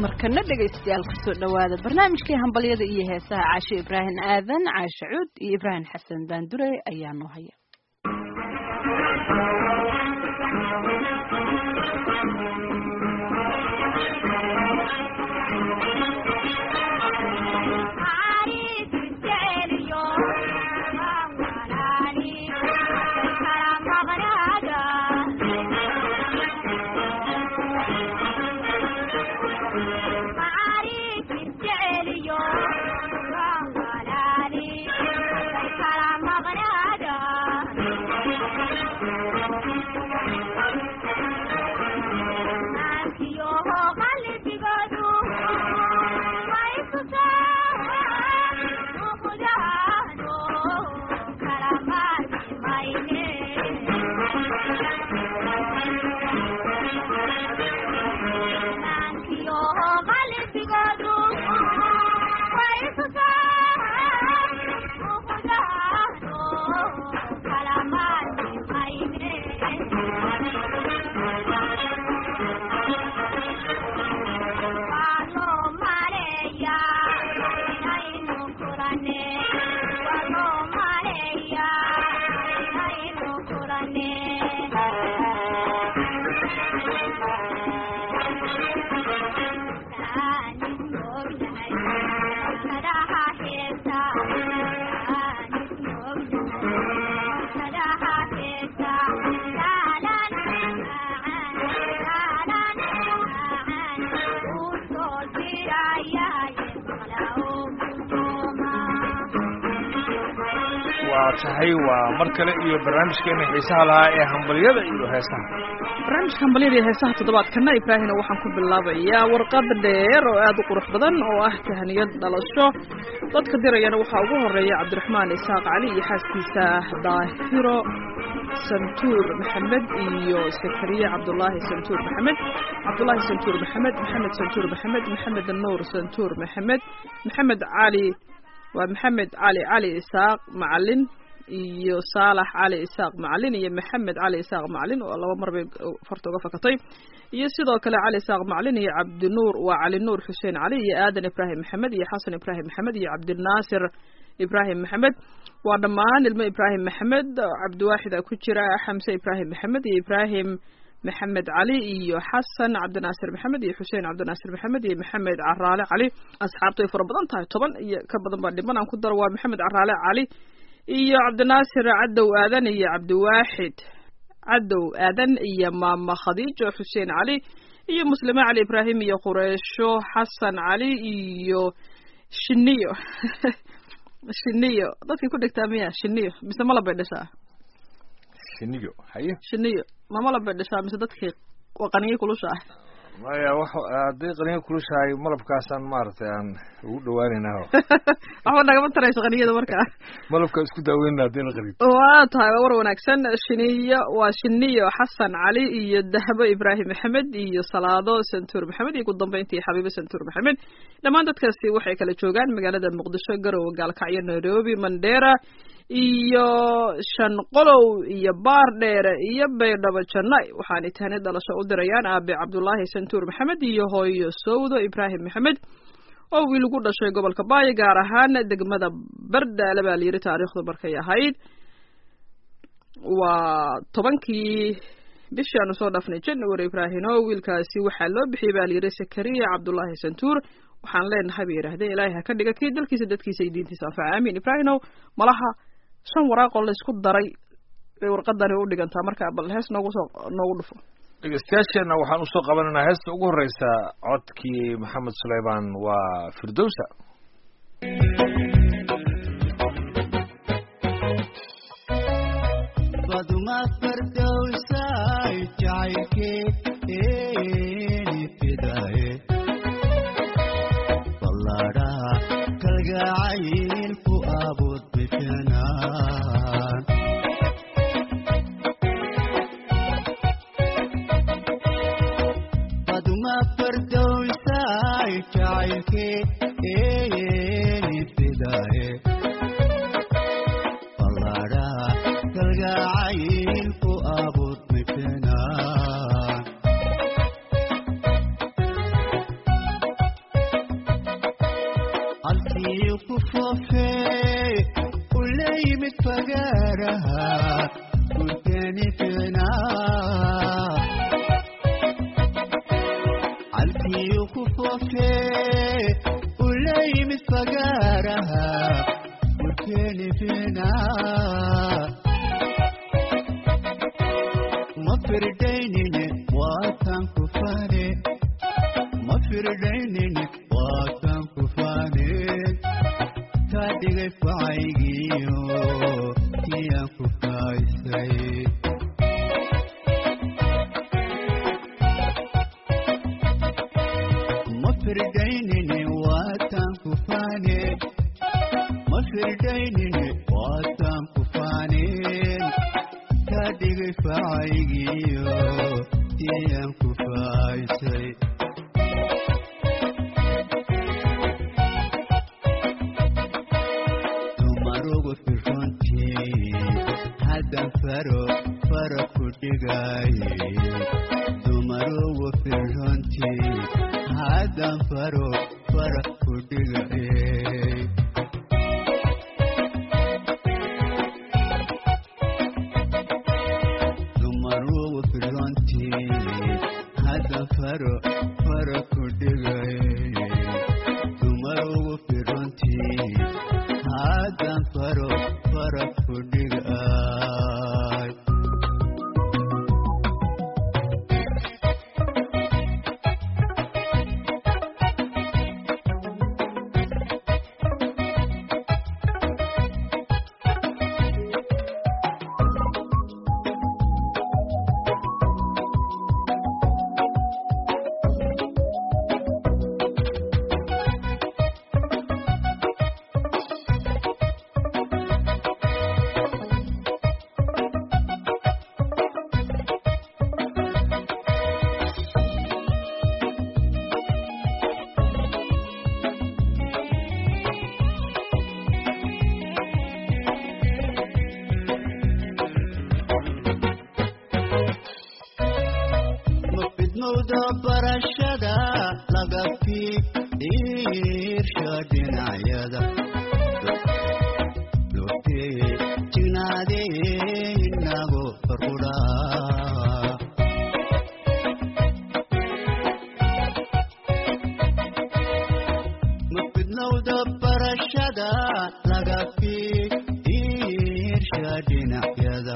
markana dhegaystayaal kusoo dhawaada barnaamijkii hambalyada iyo heesaha caasho ibraahim aadan caashe cuud iyo ibraahim xasan baandure ayaa noo haya waa tahay waa mar kale iyo barnaamijkeena xiisaha lahaa ee hambalyada iyo heesaha barnaamijka hambalyada iyo heesaha toddobaadkana ibraahina waxaan ku bilaabayaa warqad dheer oo aad u qurux badan oo ah tahaniyad dhalasho dadka dirayana waxaa ugu horeeya cabdiraxmaan isaaq cali iyo xaaskiisa daahiro santuur maxamed iyo sakariye cabdulaahi santuur maxamed cabdulaahi santuur maxamed maxamed santuur maxamed maxamed nuur santuur maxamed maxamed cali waa maxamed cali cali isaaq macalin iyo saalax cali isaaq macalin iyo maxamed cali isaaq macalin oo laba mar bay farta uga fakatay iyo sidoo kale cali isaaq macalin iyo cabdinuur waa cali nuur xuseen cali iyo aadan ibraahim maxamed iyo xasan ibraahim maxamed iyo cabdinaasir ibraahim maxamed waa dhammaan ilmo ibraahim maxamed cabdiwaaxida ku jira xamse ibraahim maxamed iyo ibraahim maxamed cali iyo xasan cabdinaasir maxamed iyo xuseen cabdinaasir maxamed iyo maxamed caraale cali asxaabtu ay fara badan tahay toban iyo ka badan baa dhiman aan ku daro waa maxamed caraale cali iyo cabdinaasir cadow aadan iyo cabdiwaaxid cadow aadan iyo maama khadiijo xuseen cali iyo muslime cali ibraahim iyo qureysho xasan cali iyo shiniyo shiniyo dadkii ku dhegtaa miya shiniyo mise malabay dhashaa shiniyo haye shiniyo ma malab bay dhashaa mise dadkii qaniyo kulusha ah maya wax haddii qaniyo kulushahay malabkaasaan maaragtay aan ugu dhawaanaynaa waxba nagama tarayso qaniyada markaa malabka isku daaweynna haddii la qarid waa tahay waa war wanaagsan shiniyo waa shiniyo xasan cali iyo dahbo ibraahim maxamed iyo salaado santuur maxamed iyo ugu dambeyntii xabiibo santuur maxamed dhammaan dadkaasi waxay kala joogaan magaalada muqdisho garowe gaalkacyo nairobi mandera iyo shanqolow iyo baar dheere iyo baydhabo jannay waxaanay tahani dhalasho u dirayaan aabe cabdulaahi santuur maxamed iyo hooyo sowdo ibraahim maxamed oo wiil ugu dhashay gobolka baayo gaar ahaan degmada bardaale baa layidhi taariikhdu markay ahayd waa tobankii bishii aanu soo dhaafnay january ibraahino wiilkaasi waxaa loo bixiyey baa layidhi sakariya cabdulaahi santuur waxaan leenahay bay yidhahdeen ilaahay ha ka dhiga kii dalkiisa dadkiisa iyo diintiisa anfaca aamiin ibraahinow malaha shan waraaqoo laysku daray bay warqadani u dhigantaa marka bal hees noogu soo noogu dhufo dhegeystayaasheenna waxaan usoo qabanaynaa heesta ugu horeysa codkii maxamed suleymaan waa firdowsa baduma fardowsay jacaylkeeni fidaye ballaadhaha kalgacaylku abuud bikanaan baduma fardowsay jacaylkeeni fidaye ballaadhaha kalgacaylku abuud bikanaan foofee ula yimid fagaaraha gurkeeni ficnaa calkiyuu ku foofee ula yimid fagaaraha gurkeeni ficnaa ma firdaynine waataan ku faane ma firdaynine waataan ku faane kaa dhigay facaygiyo kiyaan ku faaysay ma firdaynine waataan ku faane ma firdaynine waataan ku faaneen kaa dhigay facaygiyo kiyaan ku faaysay dumarugu firrontii haddan faro fara ku dhigaaye dumarugu firrontii haddan faro fara ku dhigaaye dumarugu firrontii haddan faro fara ku dhigaaye dumarugu firrontii haddan faro fara ku dhigaay ma fidmowda barashada laga fiirsha dhinacyada lotee jignaadee inago farqudhaa ma fidnowda barashada laga fiirsha dhinacyada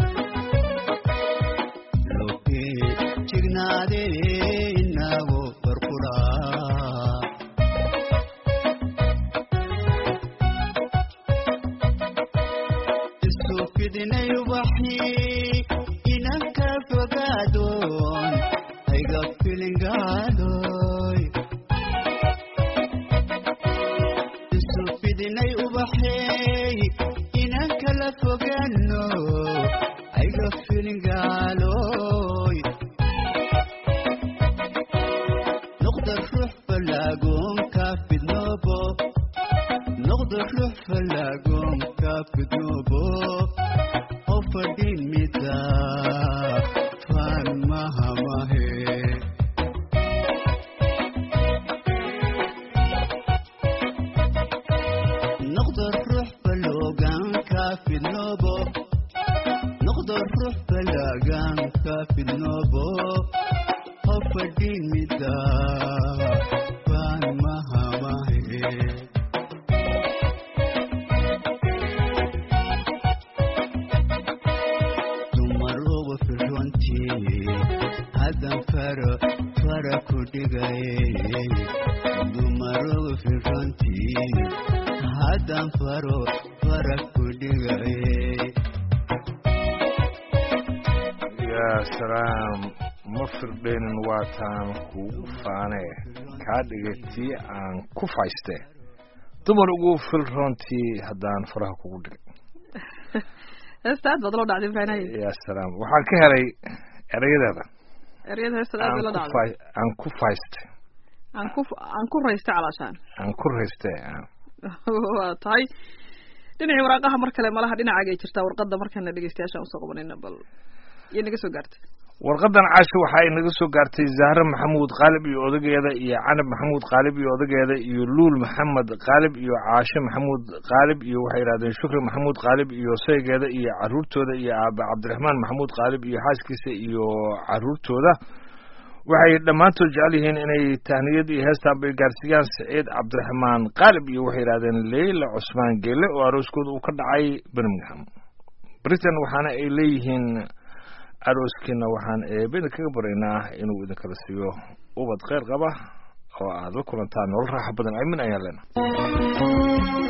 loke jignaade inago farqudhaa isu fidinay ubaxii inanka fogaadoon hayga filingaadoy isu fidinay ubaxeey inanka la fogaano hayga filingaaloy noqda ruux falaagoonka fidnoobo noqda ruux falaagoonka fidnoobo oo fadhin mida faan mahamahe noqda ruux faloogaanka fidnoobo noqda ruux falaaganka fidnoobo oo fadhin mida faan mahamahe dumarugu firrontii haddan faro fara ku dhigaye dumarugu firrontii haddan faro fara ku dhigaye yaa salaam ma firdhaynin waataan kuugu faanee kaa dhigay tii aan ku fayste dumar ugu filroontii haddaan faraha kugu dhigay heesta aad baad loo dhacday ibraahim yaa salaam waxaan ka helay erayadeeda eryada heestada aad aan bay loo ku dhacday fay- aan ku fayste aan ku aan ku raystay calaashaan aan ku rayste waa tahay dhinacii waraaqaha mar kale malaha dhinacaaga ay jirtaa warqadda markana dhegeystayaashaan usoo qabanayna bal iyo naga soo gaartay warqadan caasho waxa ay naga soo gaartay zahre maxamuud qaalib iyo odageeda iyo canab maxamuud qaalib iyo odageeda iyo luul maxamed qaalib iyo caashe maxamuud qaalib iyo waxay yidhahdeen shukri maxamuud qaalib iyo saygeeda iyo caruurtooda iyo aabe cabdiraxmaan maxamuud qaalib iyo xaaskiisa iyo caruurtooda waxay dhammaantood jecel yihiin inay tahniyad iyo heestaan bay gaarsiiyaan saciid cabdiraxmaan qaalib iyo waxay yidhahdeen leyla cusmaan geele oo arooskooda uu ka dhacay birmingham britain waxaana ay leeyihiin arooskiina waxaan eebeda kaga baraynaa inuu idinkala siiyo ubad kheyr qaba oo aad la kulantaan nolol raaxo badan aamin ayaan leenahay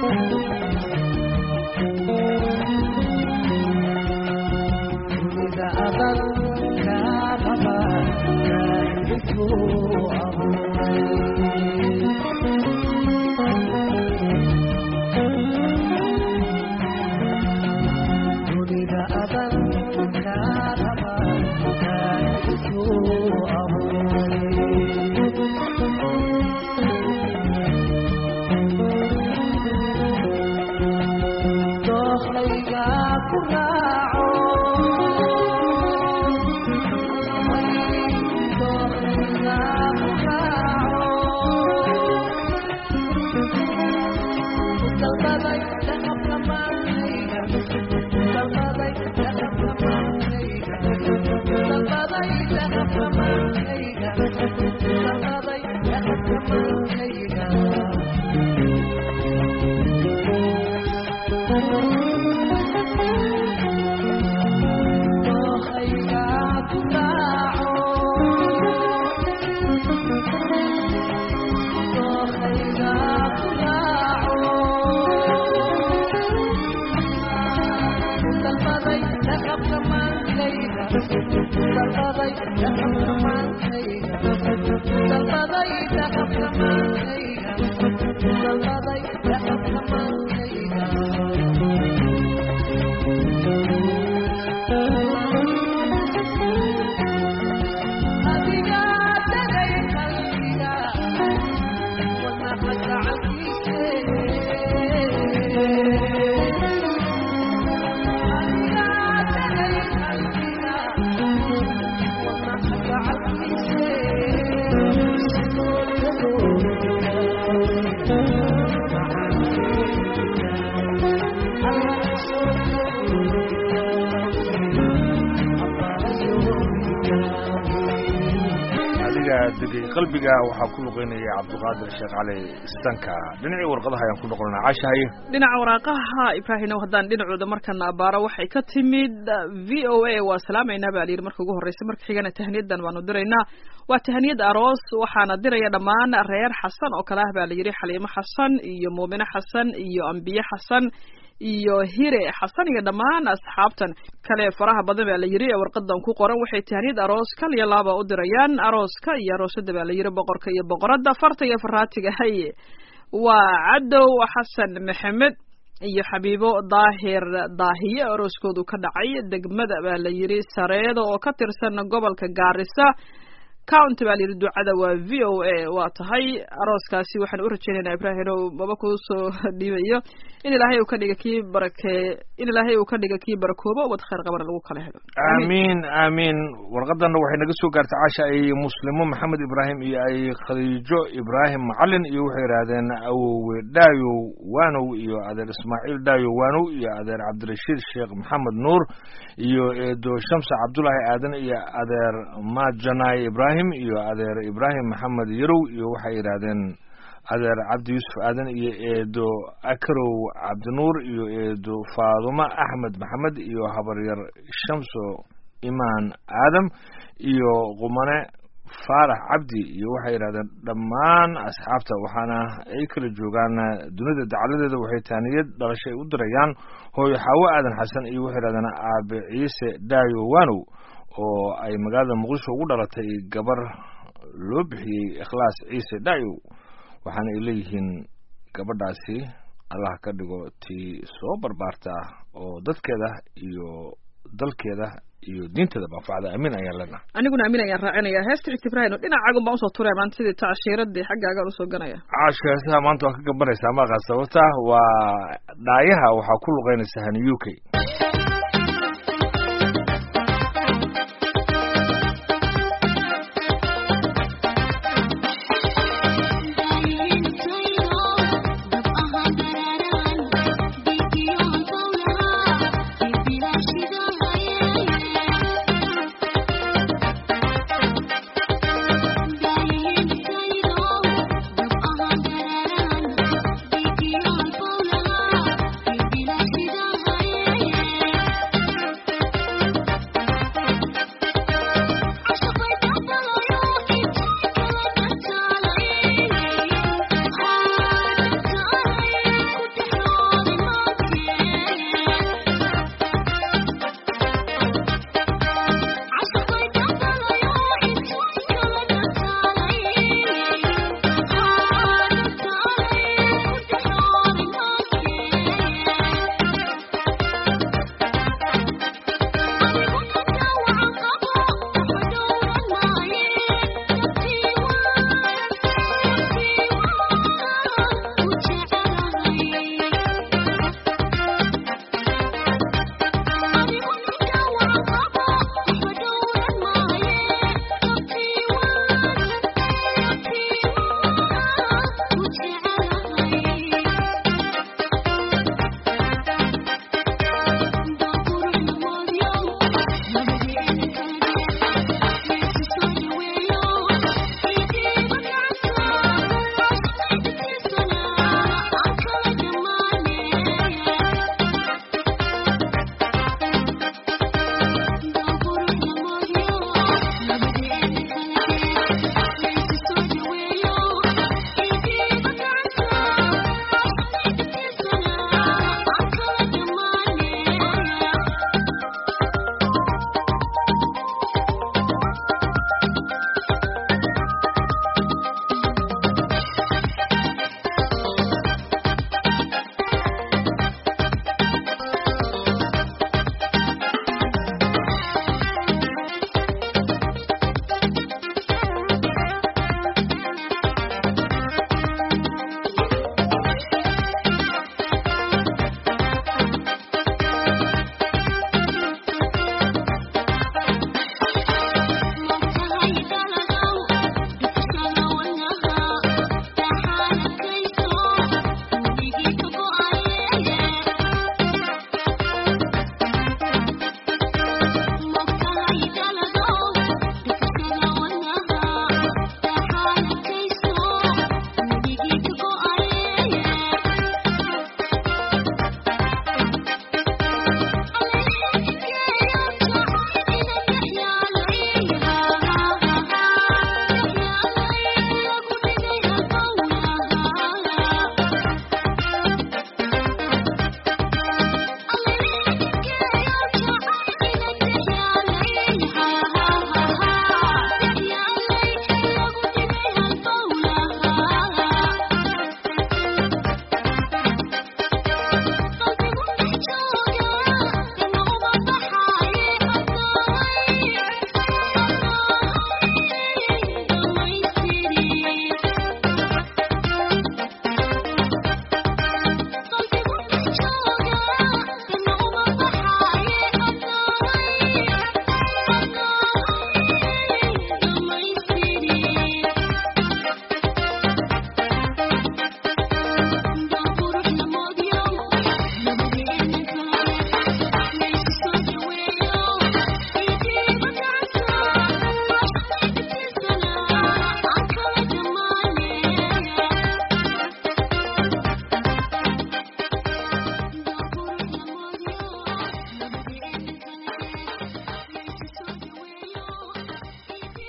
qalbiga waxaa ku luqeynaya cabdiqaadir sheekh cali istanka dhinacii warqadaha ayaan ku noqonana caashahaye dhinaca waraaqaha ibraahimow haddaan dhinacooda markana abaaro waxay ka timid v o a waa salaamaynaa baa layidhi marka ugu horreysa marka xigana tahniyadan baanu diraynaa waa tahniyad aroos waxaana diraya dhammaan reer xasan oo kale ah baa layidhi xaliimo xasan iyo muumine xasan iyo ambiye xasan iyo hire xasan iyo dhammaan asxaabtan kale faraha badan baa la yidhi ee warqadan ku qoran waxay tahniyad aroos kal iyo laaba u dirayaan arooska iyo aroosada baa la yidhi boqorka iyo boqoradda farta iyo faraatiga haye waa cadow xasan maxamed iyo xabiibo daahir daahiye arooskoodu ka dhacay degmada baa la yidhi sareedo oo ka tirsan gobolka gaarisa county baa layidhi ducada waa v o a waa tahay arooskaasi waxaan u rajaynaynaa ibraahim o maba kuu soo dhiibayo in ilaahay uu ka dhiga kii barakee in ilaahay uu ka dhiga kii barakoobo ubad khayr qabana lagu kala helo aamiin aamiin warqadanna waxay naga soo gaartay casha ay muslimo maxamed ibraahim iyo ay khadiijo ibraahim macalin iyo waxay yidhaahdeen awowe dhaayow waanow iyo adeer ismaaciil dhaayow waanow iyo adeer cabdirashiid sheekh maxamed nuur iyo eedo shamsa cabdulaahi aadan iyo adeer majanay ibraahim iyo adeer ibraahim maxamed yarow iyo waxay yidhaahdeen adeer cabdi yuusuf aadan iyo eedo akarow cabdinuur iyo eedo faadumo axmed maxamed iyo habaryar shamso imaan aadam iyo qumane faarax cabdi iyo waxay yidhahdeen dhammaan asxaabta waxaana ay kala joogaan dunida dacaladeeda waxay taaniyad dhalashay u dirayaan hooyo xaawo aadan xasan iyo waxay yidhahdeen aabe ciise dhaayo wanow oo ay magaalada muqdisho ugu dhalatay gabar loo bixiyey ikhlaas ciise dhaayow waxaana ay leeyihiin gabadhaasi allah ka dhigo tii soo barbaarta oo dadkeeda iyo dalkeeda iyo diinteeda manfacda amiin ayaan leenaha aniguna amiin ayaan raacinaya heesta xigta ibraahim dhinacaagun baan usoo turaya maanta sidii tacshiiradii xaggaagaan usoo ganaya caasho heesaha maanta waa ka gambanaysaa maaqa sababta waa dhaayaha waxaa ku luqeynaysa hani u k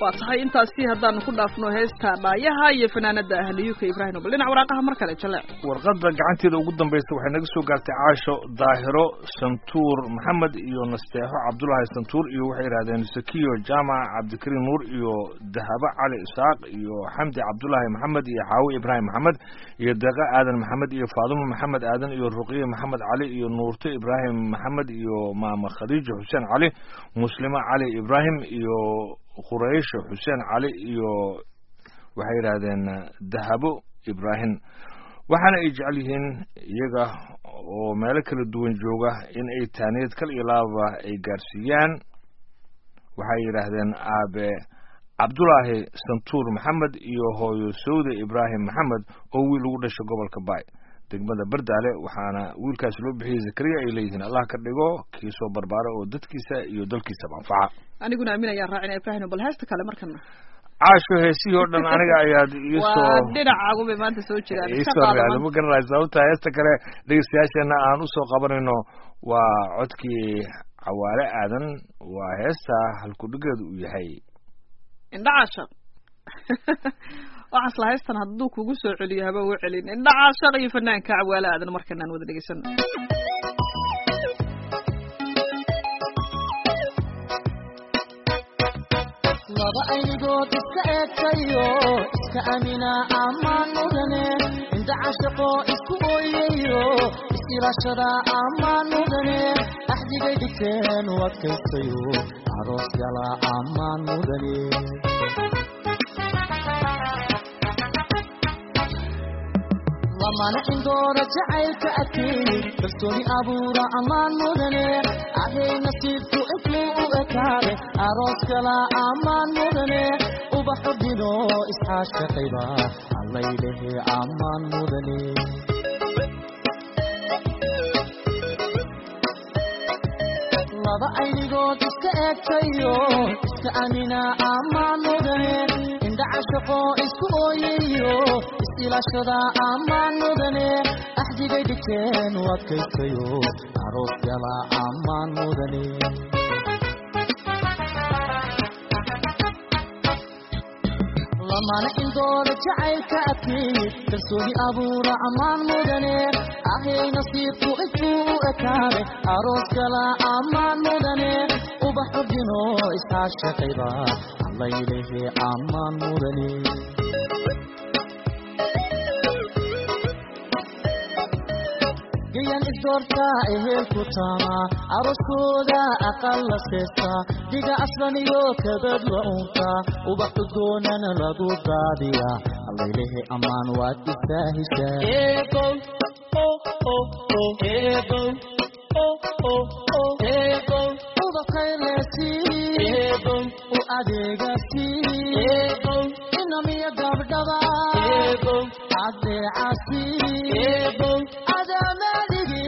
waa tahay intaasi haddaanu ku dhaafno heesta dhaayaha iyo fanaanada ahliyuka ibraahim bal dhinac waraaqaha mar kale jale warqadda gacanteeda ugu dambaysa waxay naga soo gaartay caasho daahiro santuur maxamed iyo nasteexo cabdulaahi santuur iyo waxay yidhahdeen sakiyo jaamac cabdikariim nuur iyo dahabo cali isaaq iyo xamdi cabdulaahi maxamed iyo xaawi ibraahim maxamed iyo deeqa aadan maxamed iyo faadumo maxamed aadan iyo ruqiye maxamed cali iyo nuurto ibraahim maxamed iyo maama khadiijo xuseen cali muslimo cali ibraahim iyo quraysho xuseen cali iyo waxay yidhaahdeen dahabo ibraahim waxaana ay jecel yihiin iyaga oo meelo kala duwan jooga in ay taaniyad kal iyo laaba ay gaarsiiyaan waxay yidhaahdeen aabe cabdulaahi santuur maxamed iyo hooyo sawde ibraahim maxamed oo wiil ugu dhashay gobolka baay degmada bardaale waxaana wiilkaas loo bixiyey zakariya ay leeyihiin allah ka dhigo kii soo barbaara oo dadkiisa iyo dalkiisaba anfaca aniguna aamin ayaan raacina ibraahim bal heesta kale markana caasho heesihii oo dhan aniga ayaad iisoo waa dhinacagu bay maanta soo jiraan iska iisoo qaado reacday ma garanayo sababta heesta kale dhegeystayaasheena aan usoo qabanayno waa codkii cawaale aadan waa heesta halkudhigeedu uu yahay indhacaashaq waxaas la haystan hadduu kugu soo celiyo haba u celin indhacaashaq iyo fanaanka cawaale aadan markan aan wada dhegeysano laba aynigood iska eegtayo iska amina ammaan mudane inda cashaqo isku ooyayo is-ilaashada ammaan mudane axdigay dhigteen u adkaystayo aroos gala ammaan mudane lamana indooda jacaylka adkeeyey kalsooni abuura ammaan mudane ahay nasiibku intuu u ekaade aroos kala ammaan mudane ubaxu dhino isxaashaqayba allaylehe ammaan mudane laba aynigood iska eegtayo iska amina ammaan mudane indha cashaqo isku ooyayo is-ilaashada ammaan mudane axdigay dhigteen u adkaystayo aroos gala ammaan mudane lamana indooda jacaylka adkeeyey kalsooni abuura ammaan mudane ahay nasiibku intuu u ekaade aroos gala ammaan mudane ubax udino isxaashaqayba allaylehe ammaan mudane gayan isdoorta ehelku taama aroskooda aqal la seesta dhiga aslan iyo kabad la unta ubax udgoonana lagu daadiya allaylehe ammaan waad istaahishaa ubakaylesi u adeegasi inamiya gabdhaba adeecasi adamadigi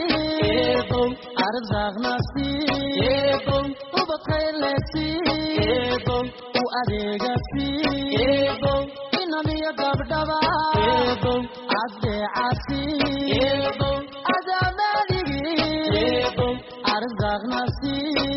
arzaqnasi ubakaylesi u adeegasi inamiya gabdhaba adeecasi adamadigi arzaqnasi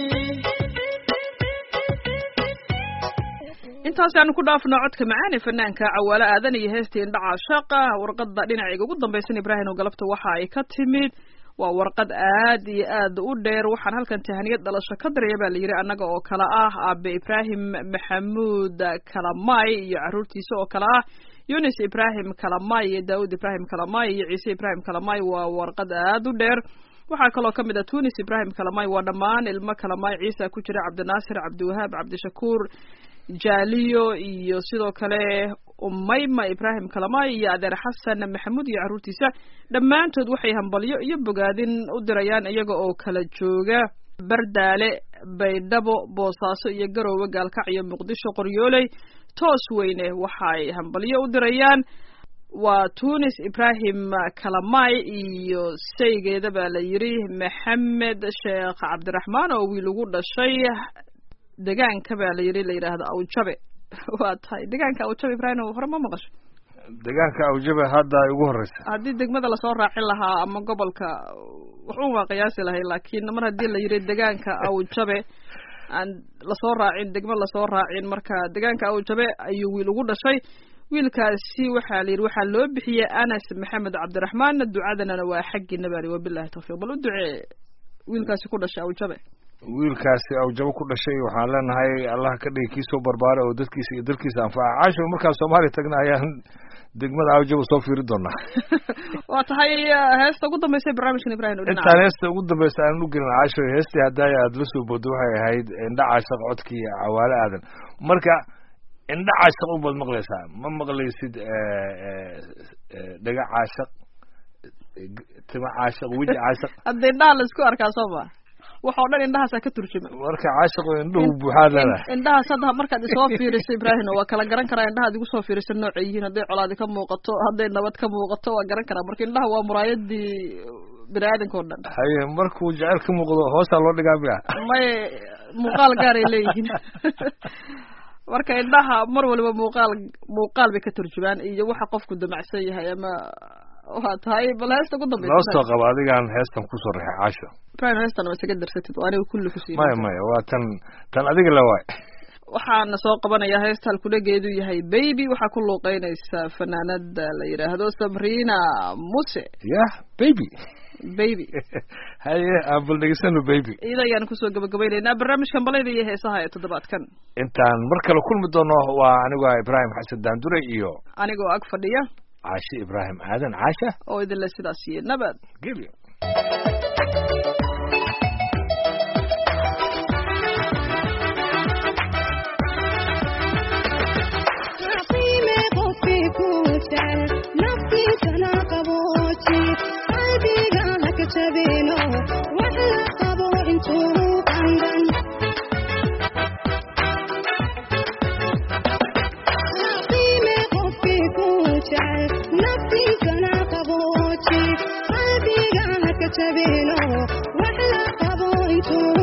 intaasi aanu ku dhaafno codka macaan ee fanaanka cawaale aadan iyo heestii indhaca shaaqa warqadda dhinacayga ugu dambaysan ibraahim oo galabta waxa ay ka timid waa warqad aad iyo aad u dheer waxaan halkan tahaniyad dhalasho ka diraya baa la yidhi annaga oo kale ah aabe ibraahim maxamuud kalamay iyo caruurtiisa oo kale ah yunis ibraahim kalamay iyo daawud ibraahim kalamay iyo ciise ibraahim kalamay waa warqad aad u dheer waxaa kaloo ka mid ah tunis ibraahim kalamay waa dhammaan ilmo kalamay ciisa ku jira cabdinaasir cabdiwahaab cabdishakuur jaaliyo iyo sidoo kale umayma ibraahim kalamay iyo adeer xasan maxamuud iyo carruurtiisa dhammaantood waxay hambalyo iyo bogaadin u dirayaan iyaga oo kala jooga bardaale baydhabo boosaaso iyo garoowe gaalkac iyo muqdisho qoryooley toos weyne waxay hambalyo u dirayaan waa tunis ibraahim kalamay iyo saygeeda baa la yidhi maxamed sheekh cabdiraxmaan oo wiil ugu dhashay degaanka baa la yidhi la yidhaahdo awjabe waa tahay degaanka awjabe ibraahim hore ma maqasho deegaanka awjabe hadda ay ugu horeysa haddii degmada lasoo raacin lahaa ama gobolka waxun waa qiyaasi lahay laakiin mar haddii la yidhi degaanka awjabe aan lasoo raacin degmo lasoo raacin marka deegaanka awjabe ayuu wiil ugu dhashay wiilkaasi waxaa la yidhi waxaa loo bixiyey anas maxamed cabdiraxmaan ducadanana waa xaggiina bari wabilahi tawfiiq bal u ducee wiilkaasi ku dhashay awjabe wiilkaasi awjabo ku dhashay waxaan leenahay allah ka dhigi kii soo barbaara oo dadkiisa iyo dalkiisa anfaca caasho markaan soomaaliya tagna ayaan degmada awjabo soo fiiri doonaa waa tahay heesta ugu dambaysa barnaamijkan ibrahim oo dhinaca intaan heesta ugu dambaysa aanan u gelin caasho heestii haddaaya aada la soo boodo waxay ahayd indha caashaq codkii cawaale aadan marka indha caashaq ubaad maqlaysaa ma maqlaysid dhaga caashaq tima caashaq weji caashaq hadda indhaha la isku arkaa soo ma waxoo dhan indhahaasaa ka turjuma marka caashaq indhuhu buuxaad leedahay indhahaas hadda markaad isoo fiiriso ibraahim waa kala garan karaa indhahaad igu soo fiiriso noocay yihiin hadday colaadi ka muuqato hadday nabad ka muuqato waa garan karaa marka indhaha waa muraayadii bini aadanka oo dhan haye markuu jecel ka muuqdo hoosaa loo dhigaa miya may muuqaal gaaray leeyihiin marka indhaha mar waliba muuqaal muuqaal bay ka turjumaan iyo waxa qofku damacsan yahay ama waa tahay bal heesta ugu dambaysa noo soo qaba adigaan heestan kusoo rixay caasho ibrahim heestan ma isaga darsatid oo aniga kulli kusiiy maya maya waa tan tan adiga la waay waxaana soo qabanaya heesta halkudhageedu yahay baby waxaa ku luuqeynaysa fanaanada la yidhaahdo sabrina muse yah baby baby haye aan bal dhegeysano baby iyada ayaan kusoo gabagabaynaynaa barnaamijkan balayda iyo heesaha ee toddobaadkan intaan mar kale kulmi doono waa anigu ah ibraahim xasan daandure iyo anigoo ag fadhiya caashe ibraahim aadan caasha oo idinle sidaas iyo nabad gelyo Sabino, wax la qabo intuu